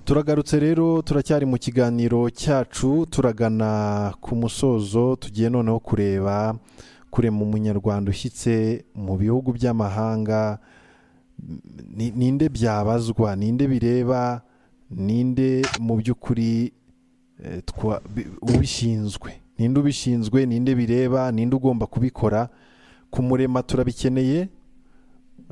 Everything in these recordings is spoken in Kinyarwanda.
turagarutse rero turacyari mu kiganiro cyacu turagana ku musozo tugiye noneho kureba kurema umunyarwanda ushyitse mu bihugu by'amahanga ni- ninde byabazwa ninde bireba ninde mu by'ukuri eh, twa- bi- ubishinzwe ninde ubishinzwe ninde bireba ninde ugomba kubikora kumurema turabikeneye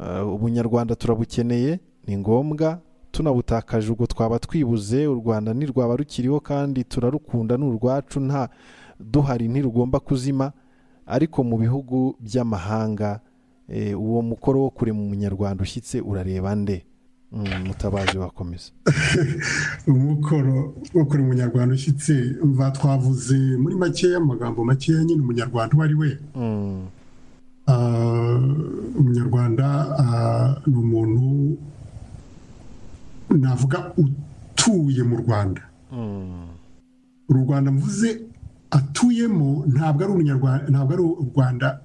eh, ubunyarwanda turabukeneye ni ngombwa tunabutakaje ubwo twaba twibuze u rwanda ntirwaba rukiriho kandi turarukunda ni urwacu nta duhari ntirugomba kuzima ariko mu bihugu by'amahanga eh, uwo mukoro wo kurema umunyarwanda ushyitse urareba nde Mm, mutabazi wakomeza umukoro wo kuri umunyarwanda ushyitse mva twavuze muri makeya amagambo makeya nyine umunyarwanda uwo ari we Mm, Ah, umunyarwanda ah, ni umuntu navuga utuye mu rwanda mm, uru rwanda mvuze atuyemo ntabwo ari umunyarwanda ntabwo ari u rwanda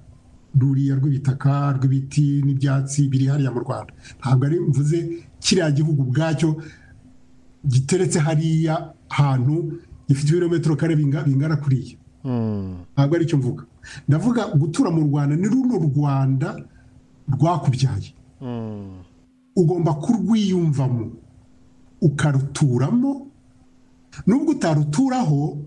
ruriya rw'ibitaka rw'ibiti n'ibyatsi biri hariya mu rwanda ntabwo ari mvuze kiriya gihugu ubwacyo giteretse hariya hantu gifite ibirometero kare binga- bingana kuriya mm, ntabwo ari cyo mvuga ndavuga gutura mu rwanda ni runo rwanda rwakubyaye mm, ugomba kurwiyumvamo ukaruturamo nubwo utaruturaho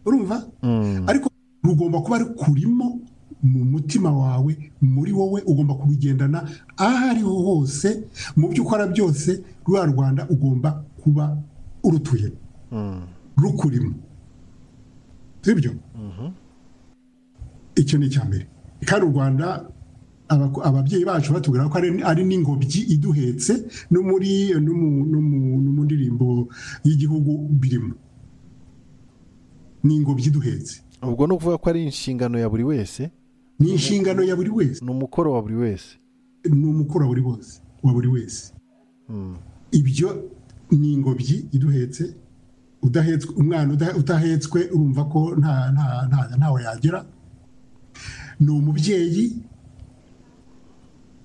urumva mm, ariko rugomba kuba rukurimo mu mutima wawe muri wowe ugomba kurugendana aho ariho hose mu byo ukora byose ruriya rwanda ugomba kuba urutuyemo mm. rukurimo sibyo icyo ni icya mbere kandi u rwanda abaku- ababyeyi bacu batubwira ko ari- ari n'ingobyi iduhetse no muri no mu- no mu- no mu ndirimbo y'igihugu birimo ni ingobyi iduhetse ubwo ni ukuvuga ko ari inshingano ya buri wese ni inshingano ya buri wese ni umukoro wa buri wese ni umukoro wa buri wose wa buri wese Mm, ibyo ni ingobyi iduhetse udahetswe umwana uda- utahetswe urumva ko nta nta nta- ntawe yagera ni umubyeyi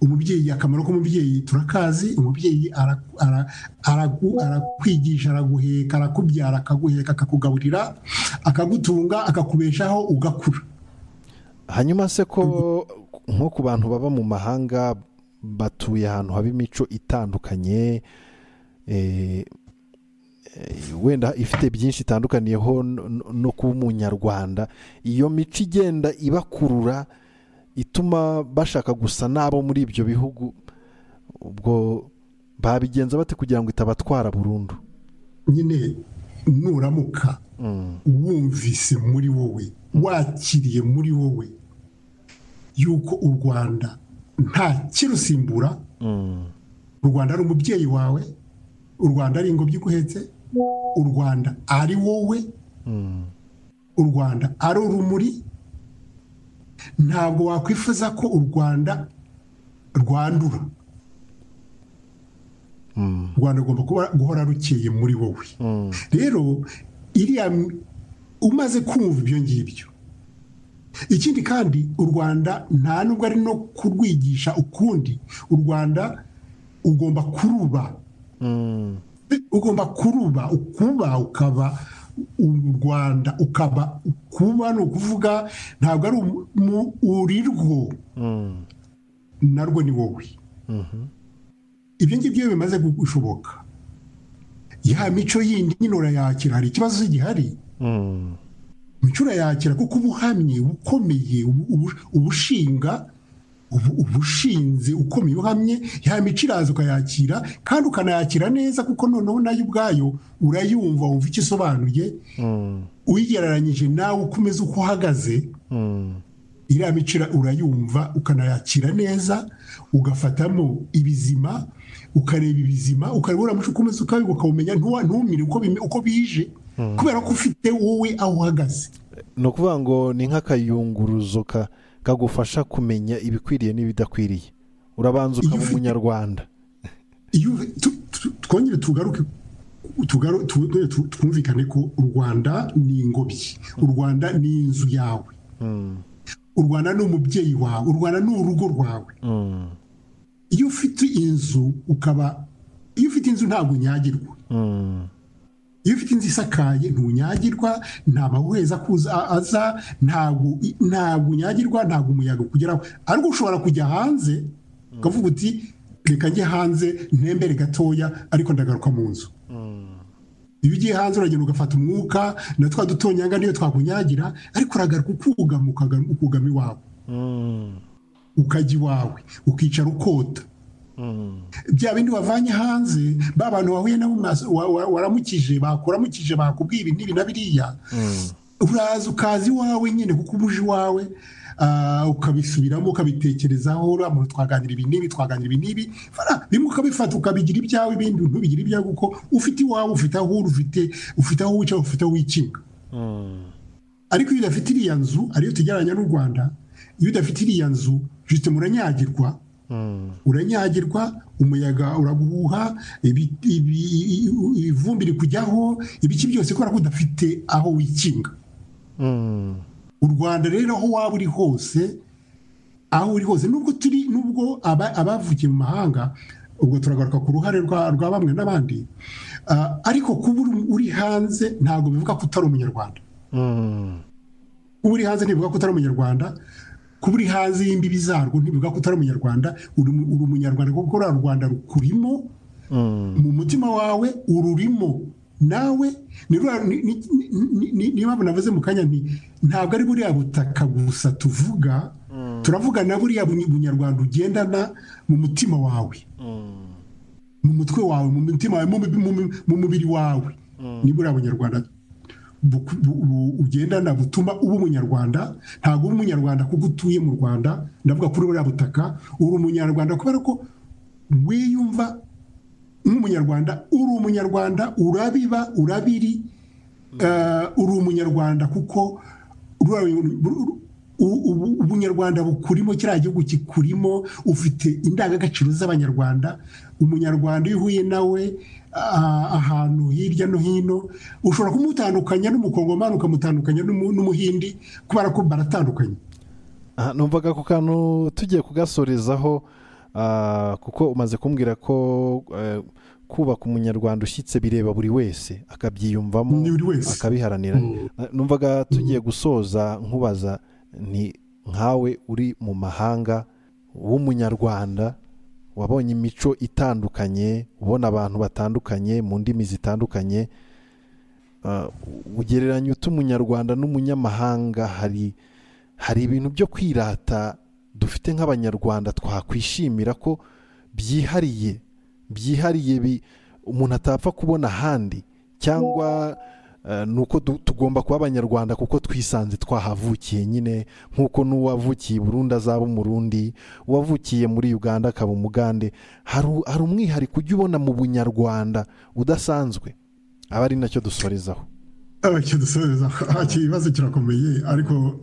umubyeyi akamaro k'umubyeyi turakazi umubyeyi ara- ara- aragu- arakwigisha araguheka arakubyara akaguheka akakugaburira akagutunga akakubeshaho ugakura hanyuma se ko nko ku bantu baba mu mahanga batuye ahantu haba imico itandukanye eh, eh, wenda ifite byinshi itandukaniyeho no- no- no kuba umunyarwanda iyo mico igenda ibakurura ituma bashaka gusa n'abo muri ibyo bihugu ubwo babigenza bate kugira ngo itabatwara burundu nyine nuramuka Mm, wumvise muri wowe wakiriye muri wowe yuko u rwanda nta kirusimbura mm, u rwanda ari umubyeyi wawe u rwanda ari ingobyi iguhetse u rwanda ari wowe mm, u rwanda ari urumuri ntabwo wakwifuza ko u rwanda rwandura mm, u rwanda rugomba kuba guhora rukeye muri wowe mm, rero iriya m- umaze kumva ibyo ngibyo ikindi kandi u rwanda nta nubwo ari no kurwigisha ukundi u rwanda ugomba kuruba mm, ugomba kuruba ukuba ukaba u rwanda ukaba ukuba ni ukuvuga ntabwo ari umu- mu- uri rwo mm, narwo ni wowe mhm, ibyo ngibyo iyo bimaze gushoboka ya mico yindi nyine urayakira hari ikibazo gihari mm, umuco urayakira kuko uba uhamye uba ukomeye ubu- ubu- uba ushinga ubu- uba ushinze ukomeye uhamye ya mico iraza ukayakira kandi ukanayakira neza kuko noneho nayo ubwayo urayumva wumva icyo isobanuye mm, uyigereranyije nawe ukomeza uko uhagaze mm. iriya mico ira- urayumva ukanayakira neza ugafatamo ibizima ukareba ibizima ukareba uriya muco ukomeza ukayoboka ukawumenya ntuwa- ntumire uko bime- uko bije kubera ko ufite wowe aho uhagaze ni ukuvuga ngo ni nk'akayunguruzo ka- kagufasha kumenya ibikwiriye n'ibidakwiriye urabanza Iyo ukaba ufite- umunyarwanda iyo tu- tu- twongere tugaruke tugaru- tu- tu- tu- twumvikane ko u rwanda ni ingobyi u rwanda ni inzu yawe Mm, u rwanda ni umubyeyi wawe u rwanda ni urugo rwawe mm, iyo ufite inzu ukaba iyo ufite inzu inzu ntabwo unyagirwa iyo ufite inzu isakaye ntunyagirwa nta mahuheza aza ntabwo unyagirwa ntabwo umuyaga ukugeraho ariko ushobora kujya hanze ukavuga uti reka njye hanze ntembere gatoya ariko ndagaruka mu nzu iyo ugiye hanze uragenda ugafata umwuka na twa dutonyanga niyo twakunyagira ariko uragaruka ukugama ukugama iwawe ukajya iwawe ukicara ukota bya bindi wavanye hanze ba bantu wahuye nabo waramukije bakuramukije bakubwiye ibi n'ibi na biriya uraza ukaza iwawe nyine kuko ubuje iwawe ukabisubiramo ukabitekerezaho uriya muntu twaganira ibi n'ibi twaganira ibi n'ibi bimwe ukabifata ukabigira ibyawe ibindi ntubigira ibyawe kuko ufite iwawe ufite aho uri ufite aho wicara ufite aho wikinga ariko iyo udafite iriya nzu ariyo tugereranya n'u rwanda iyo udafite iriya nzu jisite muranyagirwa uranyagirwa umuyaga uraguhuha ivumbi rikujyaho ibiki byose kubera ko udafite aho wikinga u rwanda rero aho waba uri hose aho uri hose nubwo turi nubwo abavukiye mu mahanga ubwo turagaruka ku ruhare rwa bamwe n'abandi ariko kuba uri hanze ntabwo bivuga ko utari umunyarwanda kuba uri hanze ntibivuga ko utari umunyarwanda kuba uri hanze y'imbibi zarwo ntibivuga ko utari umunyarwanda uri umunyarwanda kuko uriya rwanda rukurimo mu mutima wawe ururimo nawe niba navuze mu kanya nti ntabwo ari buriya butaka gusa tuvuga turavuga na buriya bunyarwanda ugendana mu mutima wawe mu mutwe wawe mu mutima wawe mu mubiri wawe ni buriya bunyarwanda ugendana butuma uba umunyarwanda ntabwo uba umunyarwanda kuko utuye mu rwanda ndavuga kuri buriya butaka uri umunyarwanda kubera ko wiyumva nk'umunyarwanda uri umunyarwanda urabiba urabiri uri umunyarwanda kuko ubunyarwanda bukurimo kiriya gihugu kikurimo ufite indangagaciro z'abanyarwanda umunyarwanda iyo uhuye nawe ahantu hirya no hino ushobora kumutandukanya n'umukongomani ukamutandukanya n'umuhindi kubera ko baratandukanye numvaga ako kantu tugiye kugasorezaho kuko umaze kumbwira ko kubaka umunyarwanda ushyitse bireba buri wese akabyiyumvamo akabiharanira numvaga tugiye gusoza nkubaza ni nkawe uri mu mahanga w'umunyarwanda wabonye imico itandukanye ubona abantu batandukanye mu ndimi zitandukanye ugereranya uta umunyarwanda n'umunyamahanga hari hari ibintu byo kwirata dufite nk'abanyarwanda twakwishimira ko byihariye byihariye umuntu atapfa kubona ahandi cyangwa ni uko tugomba kuba abanyarwanda kuko twisanze twahavukiye nyine nk'uko n'uwavukiye i burundi azaba umurundi uwavukiye muri uganda akaba umugande hari umwihariko ujya ubona mu bunyarwanda udasanzwe aba ari nacyo dusorezaho icyo dusorezaho ikibazo kirakomeye ariko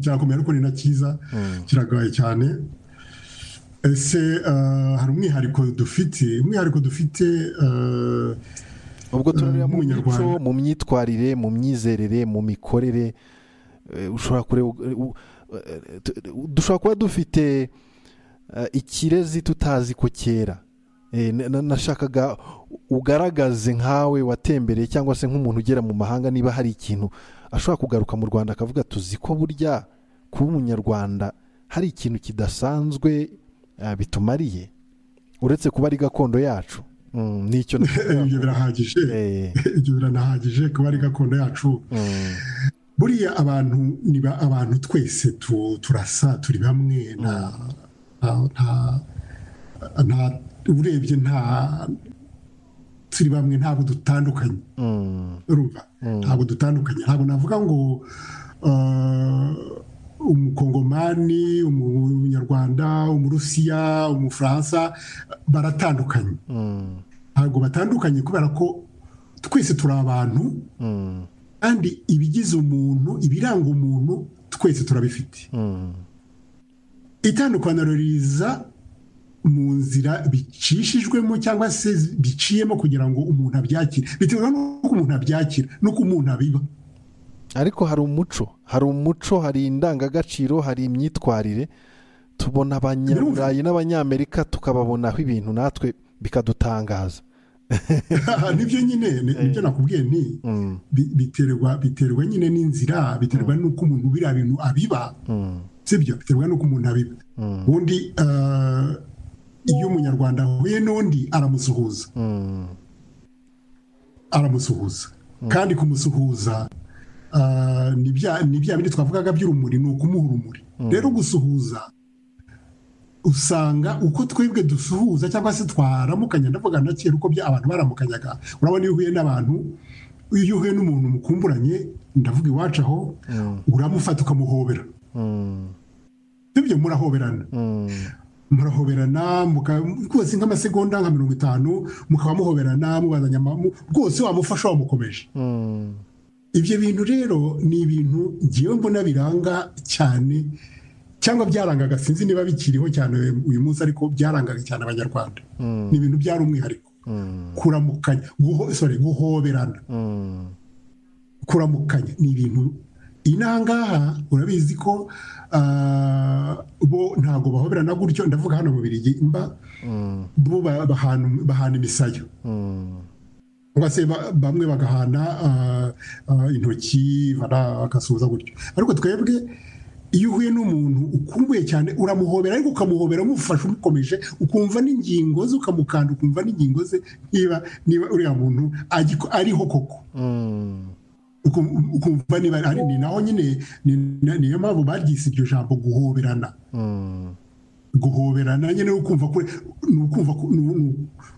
kirakomeye ariko ni na cyiza kiragaye cyane ese hari umwihariko dufite umwihariko dufite ubwo turareba mu mico mu myitwarire mu myizerere mu mikorere ushobora kureba dushobora kuba dufite ikirezi tutazi ko cyera nashakaga ugaragaze nkawe watembereye cyangwa se nk'umuntu ugera mu mahanga niba hari ikintu ashobora kugaruka mu rwanda akavuga tuzi ko burya kuba umunyarwanda hari ikintu kidasanzwe bitumariye uretse kuba ari gakondo yacu nicyo ibyo birahagije ibyo biranahagije kuba ari gakondo yacu buriya abantu niba abantu twese turasa turi bamwe nta urebye nta turi bamwe ntabwo dutandukanye ntabwo dutandukanye ntabwo navuga ngo umukongomani umunyarwanda umurusiya umufaransa baratandukanye ntabwo batandukanye kubera ko twese turi abantu kandi ibigize umuntu ibiranga umuntu twese turabifite itandukaniro riza mu nzira bicishijwemo cyangwa se biciyemo kugira ngo umuntu abyakire bitewe n'uko umuntu abyakira n'uko umuntu abiba ariko hari umuco hari umuco hari indangagaciro hari imyitwarire tubona abanyaburayi n'abanyamerika tukababonaho ibintu natwe bikadutangaza nibyo nyine nibyo nakubwiye ni biterwa biterwa nyine n'inzira biterwa n'uko umuntu biriya bintu abiba sibyo biterwa n'uko umuntu abiba ubundi iyo umunyarwanda ahuye n'undi aramusuhuza aramusuhuza kandi kumusuhuza ni bya bindi twavugaga by'urumuri ni ukumuha urumuri rero gusuhuza usanga uko twebwe dusuhuza cyangwa se twaramukanya ndavuga na kera uko abantu baramukanyaga urabona iyo uhuye n'abantu iyo uhuye n'umuntu mukumburanye ndavuga iwacu aho uramufata ukamuhobera ibyo murahoberana murahoberana rwose nk'amasegonda nka mirongo itanu mukaba muhoberana mubazanya rwose wamufasha wamukomeje ibyo bintu rero ni ibintu ngewe mbona biranga cyane cyangwa byarangaga sinzi niba bikiriho cyane uyu munsi ariko byarangaga cyane abanyarwanda ni ibintu byari umwihariko kuramukanya guhoberana kuramukanya ni ibintu inangaha urabizi ko bo ntabwo bahoberana gutyo ndavuga hano mu birigi mba bo bahana imisayo cyangwa se bamwe bagahana intoki bagasuhuza gutyo ariko twebwe iyo uhuye n'umuntu ukumbuye cyane uramuhobera ariko ukamuhobera umufasha umukomeje ukumva n'ingingo ze ukamukanda ukumva n'ingingo ze niba niba uriya muntu ariho koko ukumva niba ari ni naho nyine niyo mpamvu baryise iryo jambo guhoberana guhoberana nyine ni ukumva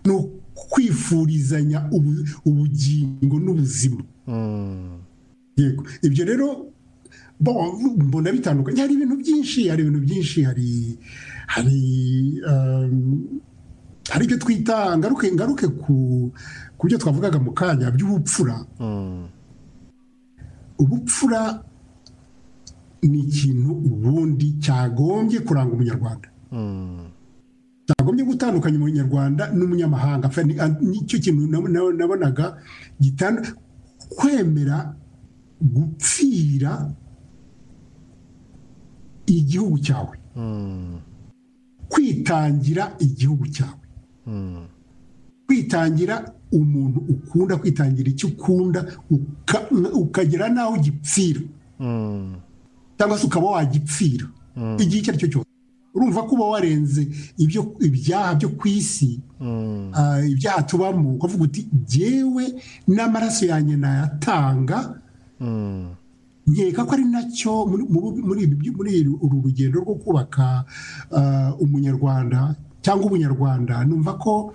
ni ukwifurizanya ubugingo n'ubuzima yego ibyo rero mbona bitandukanye hari ibintu byinshi hari ibintu byinshi hari hari hari ibyo twita ngaruke ngaruke ku byo twavugaga mu kanya by'ubupfura ubupfura ni ikintu ubundi cyagombye kuranga umunyarwanda cyagombye gutandukanya umunyarwanda n'umunyamahanga nicyo kintu nabonaga kwemera gupfira igihugu cyawe kwitangira igihugu cyawe kwitangira umuntu ukunda kwitangira icyo ukunda ukagera n'aho ugipfira cyangwa se ukaba wagipfira igihe icyo ari cyo cyose urumva ko uba warenze ibyaha byo ku isi ibyaha tubamo ukavuga uti ngewe n'amaraso yanjye nayatanga nkeka ko ari nacyo muri uru rugendo rwo kubaka umunyarwanda cyangwa ubunyarwanda numva ko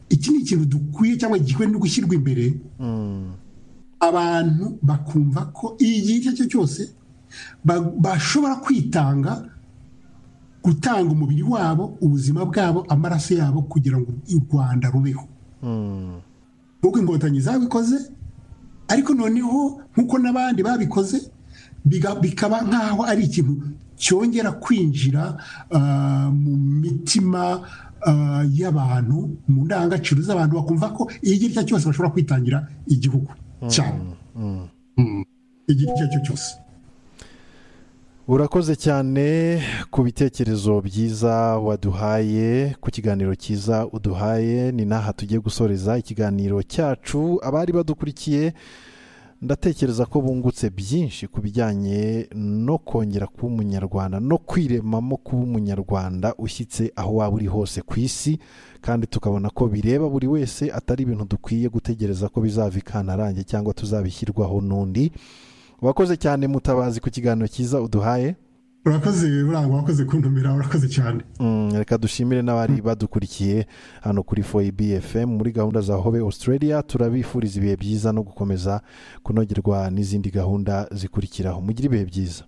iki ni ikintu dukwiye cyangwa gikwiye no gushyirwa imbere abantu bakumva ko igihe icyo ari cyo cyose bashobora kwitanga gutanga umubiri wabo ubuzima bwabo amaraso yabo kugira ngo u rwanda rubeho nk'uko inkotanyi zabikoze ariko noneho nk'uko n'abandi babikoze bikaba nk'aho ari ikintu cyongera kwinjira mu mitima y'abantu mu ndangagaciro z'abantu bakumva ko igihe icyo ari cyo cyose bashobora kwitangira igihugu cyabo igihe icyo ari cyo cyose urakoze cyane ku bitekerezo byiza waduhaye ku kiganiro cyiza uduhaye ni n'aha tugiye gusoreza ikiganiro cyacu abari badukurikiye ndatekereza ko bungutse byinshi ku bijyanye no kongera kuba umunyarwanda no kwiremamo kuba umunyarwanda ushyitse aho waba uri hose ku isi kandi tukabona ko bireba buri wese atari ibintu dukwiye gutegereza ko bizava ikantarange cyangwa tuzabishyirwaho n'undi wakoze cyane mutabazi ku kiganiro cyiza uduhaye urakoze burangwa wakoze kuntumira urakoze cyane reka dushimire n'abari badukurikiye hano kuri foyibi efemu muri gahunda za hobe australia turabifuriza ibihe byiza no gukomeza kunogerwa n'izindi gahunda zikurikiraho mugire ibihe byiza